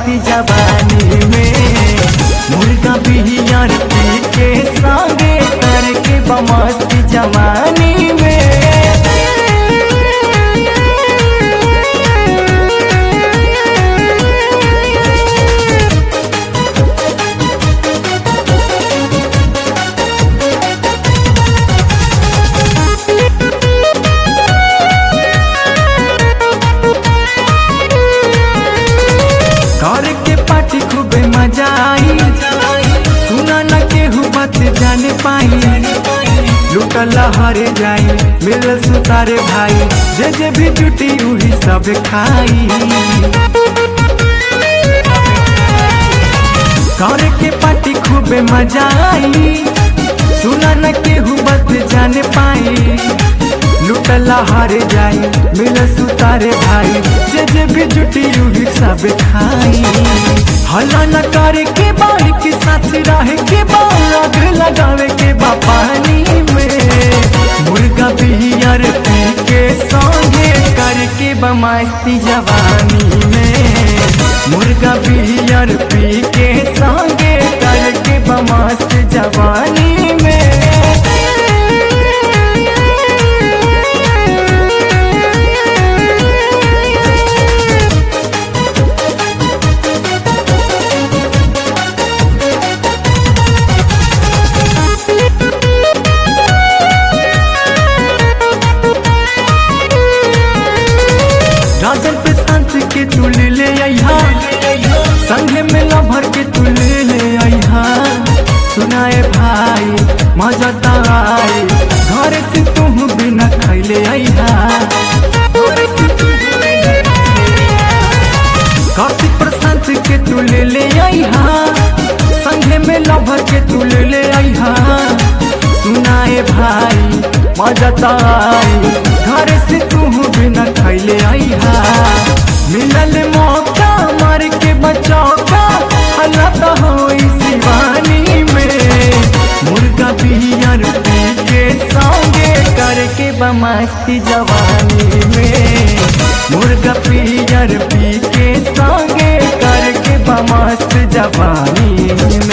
मस्ती जवानी में मुर्गा बिहियर पी के संगे करके बमस्ती जवानी में कर के पार्टी खूबे मजा आई सुना न केहू बात जाने पाई लुटल हर जाई मिल सुतारे भाई जे जे भी जुटी उही सब खाई कर के पार्टी खूबे मजा आई सुना न केहू बात जाने पाई लुटल हर जाई मिल सुतारे भाई जे जे भी जुटी उही सब खाई हला न करे के बाई के साथ रहे के बाग लगावे के बा पानी में मुर्गा बिहियर पी के संगे करके बमस्ती जवानी में मुर्गा बिहियर पी के संगे करके बमस्त जवानी में राजन पे संत के तू ले ले अइहा संगे में लभर के तू ले ले अइहा सुनाए भाई मजा ताई घर से तुम बिना खैले अइहा कार्तिक प्रशांत के तू ले ले अइहा संगे में लभर के तू ले ले अइहा सुनाए भाई मजा ताई घर से तू बिना खैले अइहा मिलल मौका मार के बचौका हल्ला तो होई शिवानी में मुर्गा बिहियर पी के संगे करके बमस्ती जवानी में मुर्गा बिहियर पी के संगे करके बमस्त जवानी में